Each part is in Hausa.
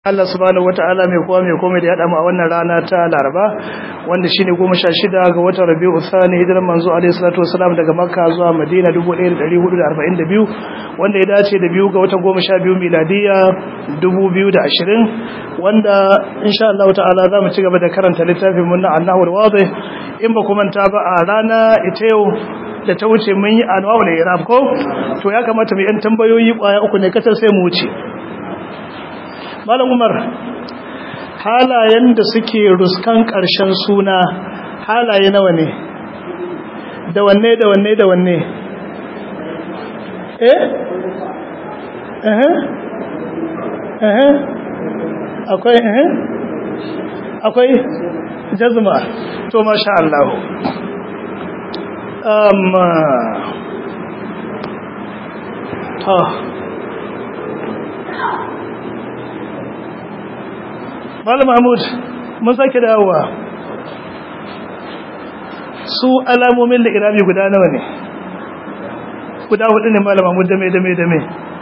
Allah subhanahu wataala mai kowa mai komai da ya hada mu a wannan rana ta Laraba wanda shine 16 ga watan Rabiul Thani hijiran manzo alaihi salatu wasalam daga Makka zuwa Madina 1442 wanda ya dace da biyu ga watan 12 miladiya 2020 wanda insha Allah ta'ala zamu ci gaba da karanta littafin mun na Allahul Wadih in ba kuma ta ba a rana ita yau da ta wuce mun yi anwa'ul irab ko to ya kamata mu yi tambayoyi kwaya uku ne katar sai mu wuce Malam Umar halayen da suke ruskan ƙarshen suna halaye nawa ne da wanne da wanne da wanne eh eh eh akwai eh akwai jazma to masha Allah amma to Malam Mahmud mun sake dawowa su alamomin da irabi guda nawa ne guda hudu ne Malam Mahmud dame dame dame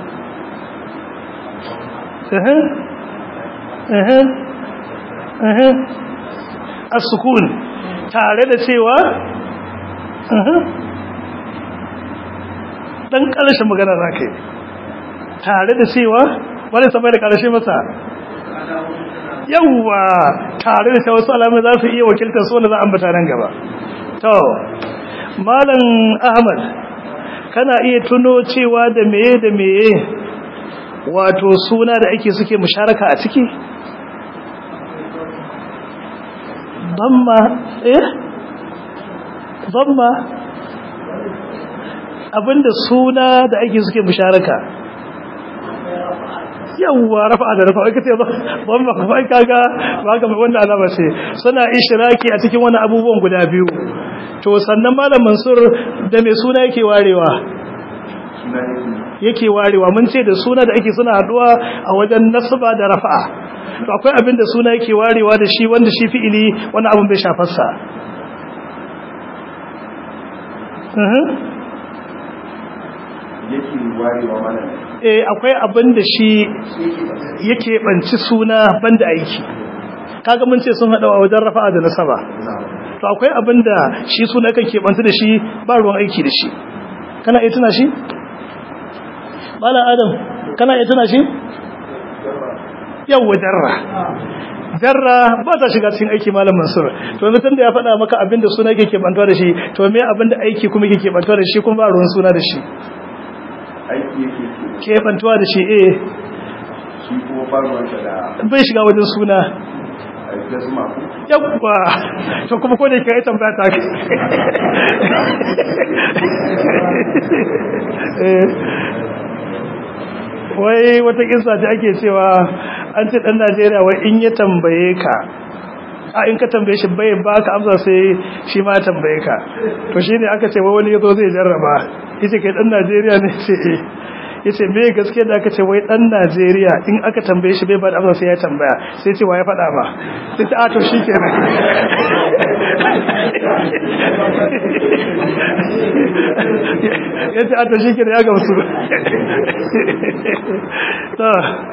eh eh eh as-sukun tare da cewa eh dan karshen magana zakai tare da cewa wani sabai da karshe masa yawwa tare da wasu alamun za su iya wakiltar su wanda za a ambata nan gaba to malam ahmad kana iya tuno cewa da meye da meye wato suna da ake suke musharaka a ciki damma eh damma abinda suna da ake suke musharaka yawwa rafa da rafa kace ban ba fa kaga ba ga wannan alama ce suna ishraki a cikin wani abubuwan guda biyu to sannan malam mansur da me suna yake warewa yake warewa mun ce da suna da ake suna haduwa a wajen nasba da rafa to akwai abin da suna yake warewa da shi wanda shi fi'ili wani abin bai shafar sa yake warewa mana eh akwai abin da shi yake banci suna banda aiki kaga mun ce sun hada a wajen rafa'a da nasaba to akwai abin da shi suna kan ke banci da shi ba ruwan aiki da shi kana iya tuna shi bala adam kana iya tuna shi yawa jarra jarra ba ta shiga cikin aiki malam mansur to yanzu tunda ya faɗa maka abin da suna yake ke bantuwa da shi to me abin da aiki kuma yake ke bantuwa da shi kuma ba ruwan suna da shi aiki yake keɓantuwa da shi eh shi kuma barwansa da bai shiga wajen suna jazma ku yawwa to kuma ko da yake ita ba ta wai wata kisa ta ake cewa an ce dan Najeriya wai in ya tambaye ka a in ka tambaye shi bai baka amsa sai shi ma tambaye ka to shine aka ce wai wani yazo zai jarraba yace kai dan Najeriya ne ce eh yace me gaske da aka ce wai dan Najeriya in aka tambaye shi bai ba da amsa sai ya tambaya sai ce wa ya faɗa ba sai ta a to shikenan yace a to shikenan ya gamsu to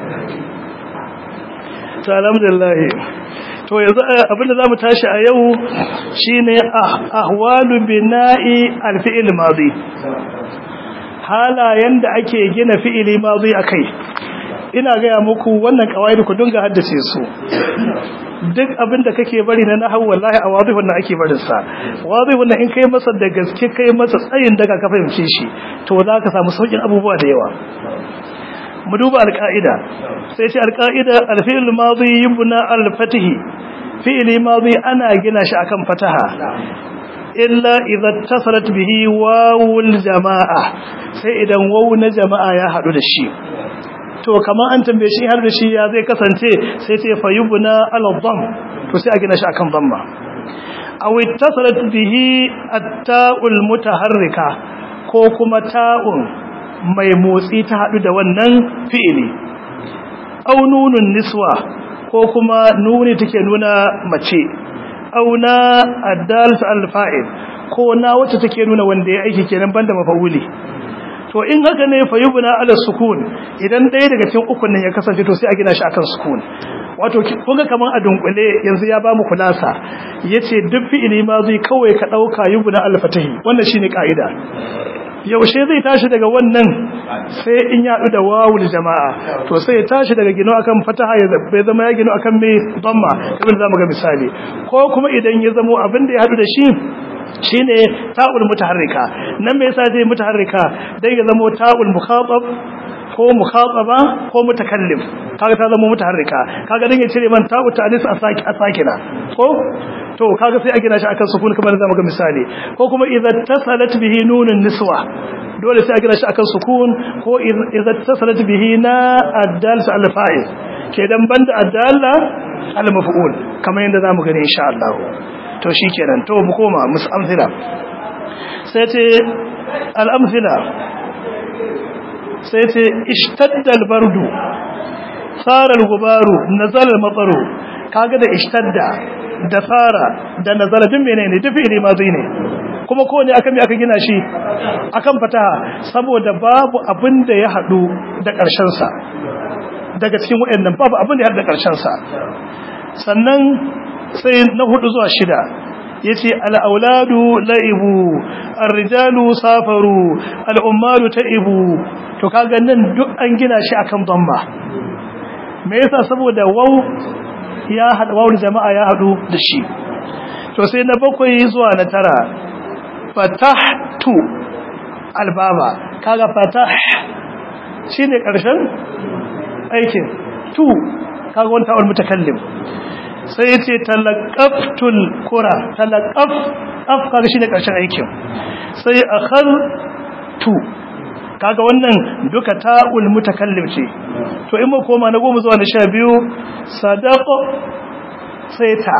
to alhamdulillah to yanzu abinda zamu tashi a yau shine ahwalu bina'i alfi'il madi halayen da ake gina fi'ili madi akai ina ga muku wannan kawaidu ku dinga haddace su duk abinda kake bari na nahwu wallahi a wadihun nan ake barin sa wadihun nan in kai masa da gaske kai masa tsayin daga ka fahimce shi to za ka samu saukin abubuwa da yawa mu duba alƙa'ida sai ce alƙa'ida alfi'il madi yubna al-fatihi fi'ili madi ana gina shi akan fataha illa idza tasalat bihi wawul jama'a sai idan wawu na jama'a ya hadu da shi to kamar an tambaye shi har da shi ya zai kasance sai ce fayubna al-dhamm to sai a gina shi akan dhamma aw ittasalat bihi at-ta'ul mutaharrika ko kuma ta'un mai motsi ta haɗu da wannan fi'ili au nunun niswa ko kuma nuni take nuna mace au na addalta alfa'il ko na wacce take nuna wanda ya aiki kenan banda mafa'uli to in haka ne fa yubna ala sukun idan ɗaya daga cikin ukun nan ya kasance to sai a gina shi akan sukun wato kun ga kaman a dunkule yanzu ya bamu kulasa yace duk fi'ili ma zai kawai ka dauka yubna al fatahi wannan shine kaida yaushe zai tashi daga wannan sai in ya da wawul jama'a to sai ya tashi daga gino akan fataha ya bai zama ya gino akan me damma kamar zamu ga misali ko kuma idan ya zamo abin da ya hadu da shi shine ta'ul mutaharrika nan me yasa zai mutaharrika dai ya zamo ta'ul mukhatab ko mukhataba ko mutakallim kaga ta zama mutaharrika kaga dan ya cire man ta'u ta'anis asaki asakina ko to kaga sai a gina shi akan sukun kamar zamu ga misali ko kuma idza tasalat bihi nunun niswa dole sai a gina shi akan sukun ko idza tasalat bihi na addal al fa'il kedan banda addalla al maf'ul kamar yanda zamu gani insha Allah to shikenan to mu koma mus amsila sai ce al amsila sai ce ishtadda al bardu sara al gubaru nazala al mataru kaga da ishtadda da fara da nazala din menene duk fi'ili mazi ne kuma ko ne akan me aka gina shi akan fataha saboda babu abin da ya hadu da karshen sa daga cikin wayannan babu abin da ya hadu da karshen sa sannan sai na hudu zuwa shida yace al-auladu la'ibu ar-rijalu safaru al-ummalu ta'ibu to kaga nan duk an gina shi akan dhamma me yasa saboda waw ya haɗa wawul jama'a ya haɗu da shi to sai na bakwai zuwa na tara fatahtu albaba kaga fatah shine ƙarshen aikin tu kaga wani ta'ul mutakallim sai yace talaqaftul qura talaqaf af kaga shine ƙarshen aikin sai akhadtu kaga wannan duka ta'ul mutakallim ce to in mu koma na goma zuwa na sha biyu sadaq sai ta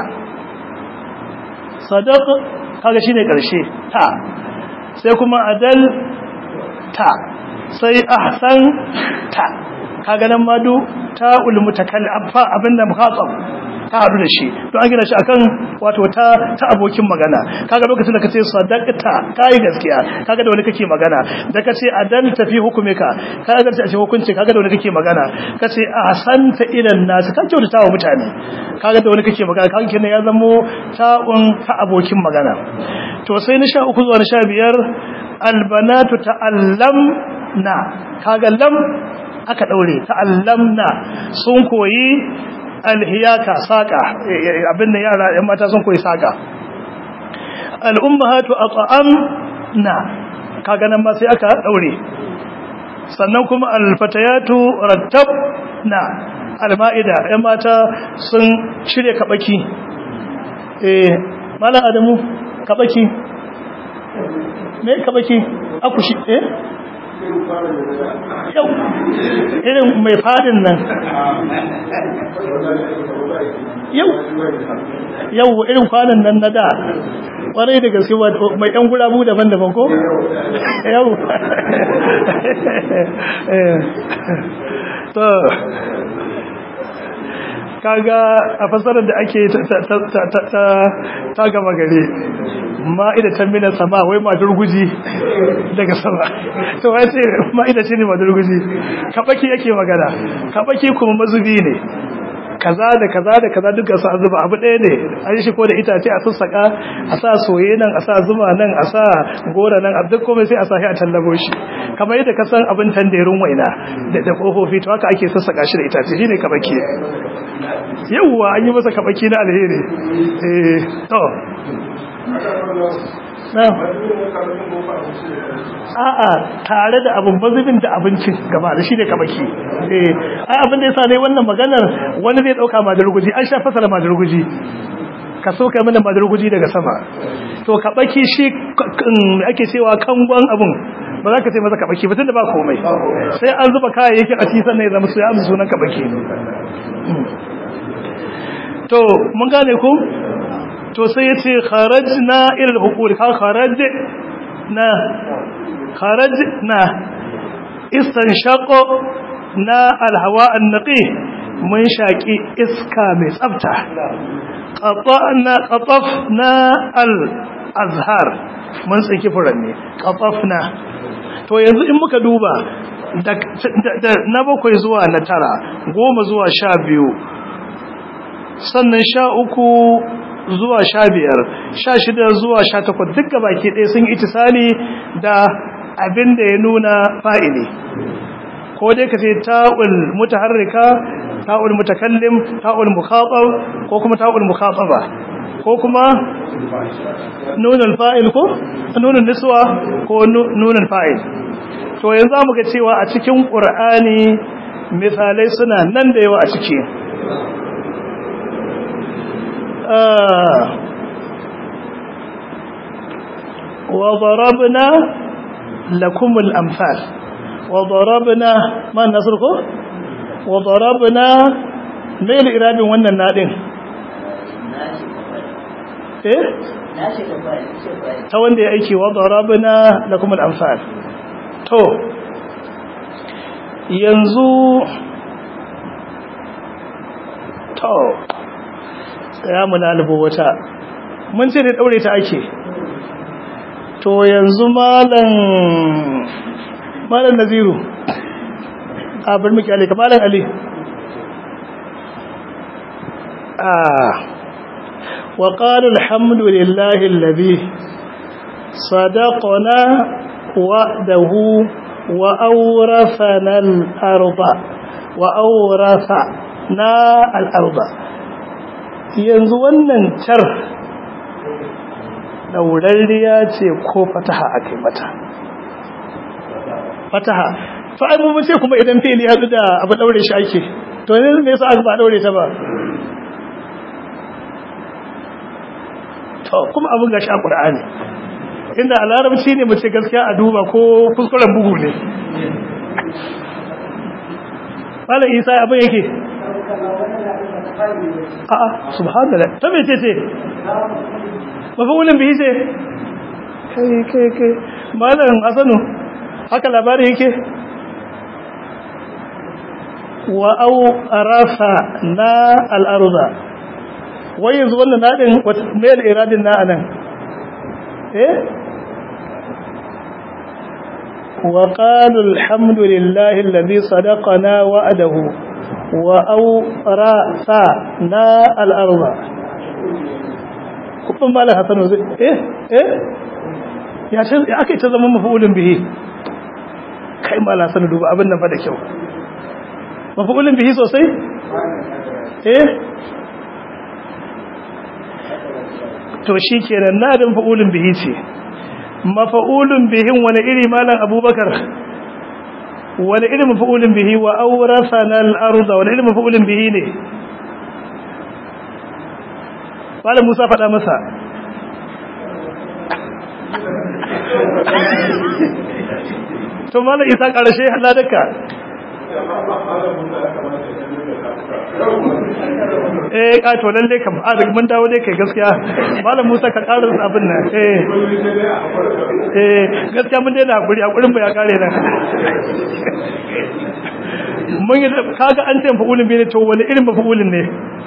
sadaq kaga shine karshe ta sai kuma adal ta sai ahsan ta kaga nan ma du ta'ul mutakallim abinda mukhatab ka haɗu da shi to an gina shi akan wato ta ta abokin magana kaga lokacin da kace sadaqta kai gaskiya kaga da wani kake magana da kace adal tafi hukumika kaga da ce hukunci kaga da wani kake magana kace ahsanta ilan nas ka kyautata wa mutane kaga da wani kake magana kaga kenan ya zamo ta'un ta abokin magana to sai na 13 zuwa na 15 albanatu ta'allamna kaga lam aka daure ta'allamna sun koyi alhiyaka saka abinda yara yan mata sun koyi saka al'ummahatu at'amna kaga nan ma sai aka daure sannan kuma alfatayatu rattabna almaida yan mata sun shirye kabaki eh malam adamu kabaki me kabaki akushi eh yau irin mai fadin nan yau yau irin kwanan nan na da kwarai da gaske mai ɗan gurabu daban-daban ko? yau to kaga a fasarar da ake ta gaba gare ma'ida ta mina sama wai madurguji daga sama to wai ce ma'ida ce ne madurguji kabaki yake magana kabaki kuma mazubi ne kaza da kaza da kaza duka su zuba abu ɗaya ne an shi ko da itace a sassaka a sa soye nan a sa zuma nan a sa gora nan a duk komai sai a sa shi a tallabo shi kamar yadda ka san abin tanderin waina da kofofi to haka ake sassaka shi da itace shine kabaki yawwa an yi masa kabaki na alheri eh to a'a tare da abin bazubin da abincin gaba da shi ne kabaki eh ai abin da yasa ne wannan maganar wani zai dauka madarguji an sha fasara madarguji ka so kai mana madarguji daga sama to kabaki shi ake cewa kangon abun ba za ka ce masa kabaki ba tunda ba komai sai an zuba kayayyakin a cikin sannan ya zama su ya amsa sunan kabaki to mun gane ku to sai ya ce kharajna ila al-huqul ka kharajna kharajna istanshaqo na al-hawa an-naqi mun shaki iska mai tsafta qata'na qatafna al-azhar mun tsaki furanni qatafna to yanzu in muka duba da na bakwai zuwa na tara goma zuwa sha biyu sannan sha uku zuwa sha biyar sha shida zuwa sha takwas duk baki ɗaya sun itisali da abin da ya nuna fa'ili ko dai ka ce ta'ul mutaharrika ta'ul mutakallim ta'ul mukhatab ko kuma ta'ul mukhataba ko kuma nunul fa'il ko nunul niswa ko nunul fa'il to yanzu mu ga cewa a cikin qur'ani misalai suna nan da yawa a ciki وضربنا لكم الأمثال وضربنا ما نصركم وضربنا ما الإراب وانا النادين إيه تون دي أيكي وضربنا لكم الأمثال تو ينزو تو ya mu lalubo wata mun ce da daure ta ake to yanzu malam malam naziru a bar miki alika malam ali ah wa qala alhamdulillahi alladhi sadaqana wa'dahu wa awrathana al-arda wa awrathana al-arda yanzu wannan car ɗaurarriya ce ko fataha a kai mata fataha to ai mun ce kuma idan fili haɗu da abu ɗaure shi ake to ne me yasa aka ba ɗaure ta ba to kuma abin gashi a ƙur'ani inda a larabci ne mu ce gaskiya a duba ko kuskuren bugu ne Malam Isa abin yake a'a subhanallah ta me ce ce mafulin bihi ce kai kai kai malam hasanu haka labari yake wa au arafa na al'arza wai yanzu wannan nadin mai iradin na anan eh وقالوا الحمد لله الذي صدقنا وعده وأورثنا الأرض kuma malam hasanu zai eh eh ya ce ya aka ta zama mafulin bihi kai malam hasanu duba abin nan fa da kyau mafulin bihi sosai eh to shikenan na da mafulin bihi ce mafulin bihin wani iri malam abubakar wani iri mafulin bihi wa awrasana al-ardh wani iri mafulin bihi ne Malam Musa faɗa masa. To Malam Isa ƙarshe haladaka. Eh ka to lalle kam a mun dawo dai kai gaskiya Malam Musa ka ƙara abin nan eh eh gaskiya mun daina hakuri hakurin ba ya kare nan mun yi kaga an ce fa'ulin bi ne to wani irin mafa'ulin ne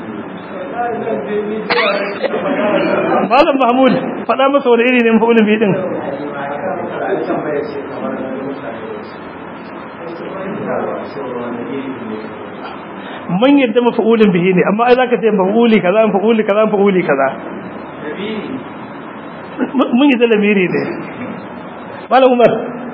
Malam Mahmud faɗa masa wani iri ne mafulin bidin. Mun yadda mafulin bihi ne, amma ai zaka ce mafuli kaza, mafuli kaza, mafuli kaza. Mun yadda lamiri ne. Malam Umar.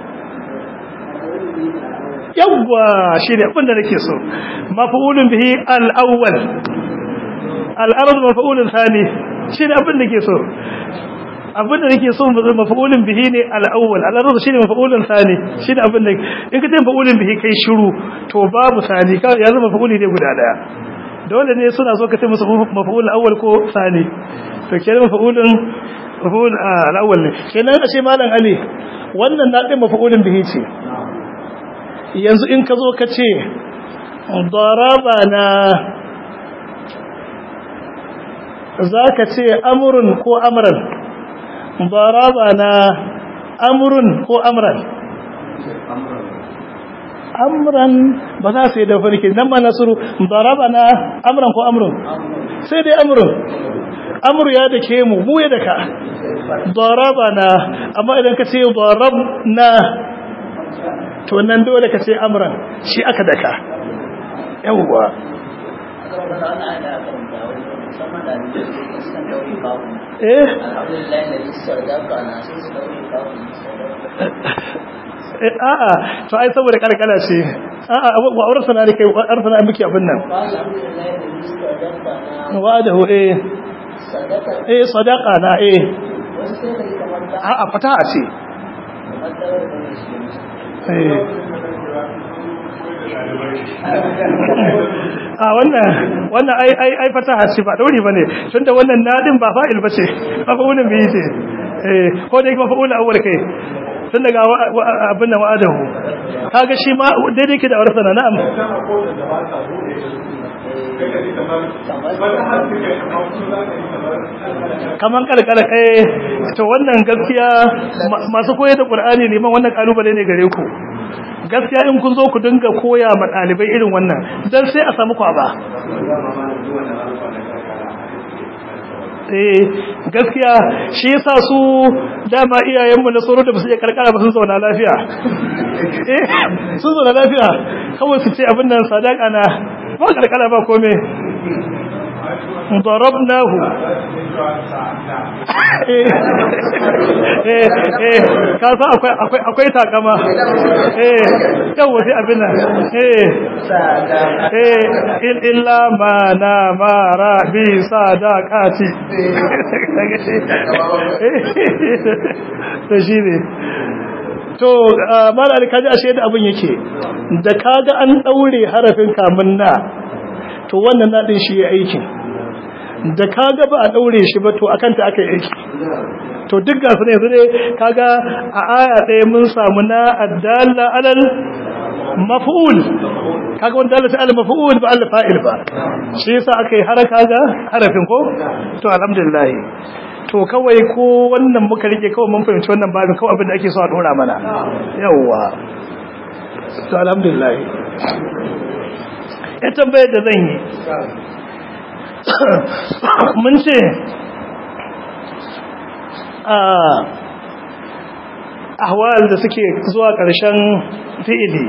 Yawwa shi ne abin da nake so. Mafulin bihi al-awwal. al'arad mafa'ulun thani shi ne abin da ke so abin da nake so mafa'ulun bihi ne al'awwal al'arad shi ne mafa'ulun thani shi ne abin da in ka tafi mafa'ulun bihi kai shiru to babu thani ka ya zama mafa'uli ne guda daya dole ne suna so ka tafi musu mafa'ul awwal ko thani to kenan mafa'ulun mafa'ul al'awwal ne kenan a ce malam ali wannan na ɗin mafa'ulun bihi ce yanzu in ka zo ka ce darabana za ka ce amurin ko amuran baraba na amurin ko amuran amuran ba za su yi da farki nan ma nasiru baraba na amuran ko amurin sai dai amurin amur ya da ke mu mu ya da ka baraba na amma idan ka ce barab na to nan dole ka ce amran shi aka daka yawwa eh a'a to ai saboda karkara ce a'a wa arsana ne kai arsana miki abin nan wa'adahu eh eh sadaqa na eh a'a fataha ce eh a wannan wannan ai ai ai fataha ce ba dauri bane tunda wannan nadin ba fa'il bace ba fa'ulun bi ce eh ko dai kuma fa'ul awwal kai tun daga abin da wa'adahu kaga shi ma daidai ke da aurata na'am kaman kalkala eh to wannan gaskiya masu koyar da qur'ani liman wannan kalubale ne gare ku gaskiya in kun zo ku dinga koya ma dalibai irin wannan dan sai a samu kwaba eh gaskiya shi yasa su dama iyayenmu na tsoro da ba su iya karkara ba sun zauna lafiya eh sun zauna lafiya kawai su ce abin nan sadaka na ba karkara ba kome ضربناه eh eh eh ka sa akwai akwai akwai takama eh yawa sai abin nan eh eh illa ma na mara bi sadaqati to shine to mala alkaji ashe da abin yake da kaga an daure harafin kamun na to wannan nadin shi ya aikin da kaga ba a daure shi ba to akan ta aka yi aiki to duk ga su ne yanzu ne kaga a aya ɗaya mun samu na addalla alal maf'ul kaga wanda Allah ta'ala maf'ul ba Allah fa'il ba shi yasa aka yi haraka ga harafin ko to alhamdulillah to kawai ko wannan muka rike kawai mun fahimci wannan babin kawai abin da ake so a dora mana yawa to alhamdulillah ya tambayar da zan yi mun ce a ahwal da suke zuwa ƙarshen fi'ili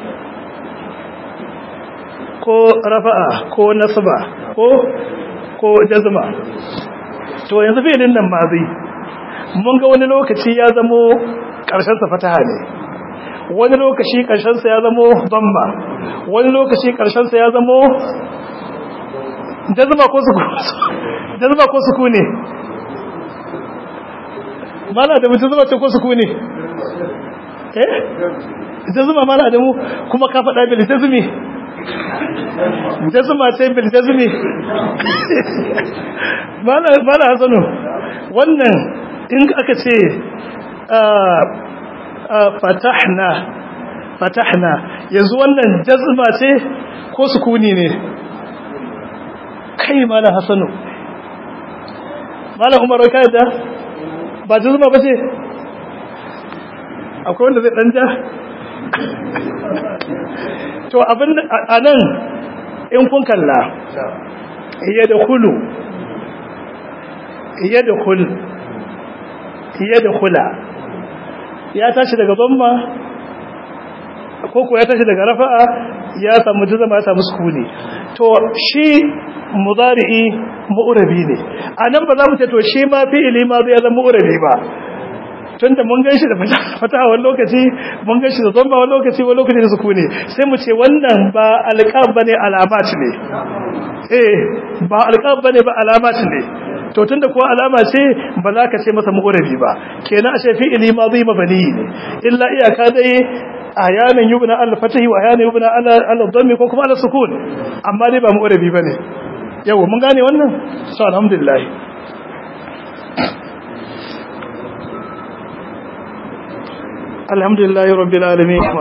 ko rafa'a ko nasba ko ko jazma to yanzu fi'ilin nan ma zai mun ga wani lokaci ya zamo ƙarshen sa fataha ne wani lokaci ƙarshen sa ya zamo damma wani lokaci ƙarshen sa ya zamo jazma ko suku jazma ko suku ne mana da mutum zama ce ko suku ne eh jazma mana da mu kuma ka faɗa bil jazmi jazma ce bil jazmi mana mana hasanu wannan in aka ce fatahna fatahna yanzu wannan jazma ce ko sukuni ne kai malam hasanu malam umar kai da ba jazma ba ce akwai wanda zai danja to abin anan in kun kalla ya da hulu ya da hul ya da hula ya tashi daga bamma ko ko ya tashi daga rafa'a ya samu jazama ya samu sukuni to shi mudari'i mu'rabi ne anan ba za mu ce to shi ma fi'ili ma zai zama mu'rabi ba tunda mun ganshi da fata wani lokaci mun ganshi da zamba wani lokaci wani lokaci da sukuni sai mu ce wannan ba alqab bane alamat ne eh ba alqab bane ba alamat ne to tunda ko alama ce ba za ka ce masa mu'rabi ba kenan ashe fi'ili ma zai mabani ne illa iyaka dai ayanan yubna al-fatahi wa ayanan yubna al-dhammi ko kuma al-sukun amma dai ba mu'rabi bane yau mun gane wannan so alhamdulillah alhamdulillah rabbil alamin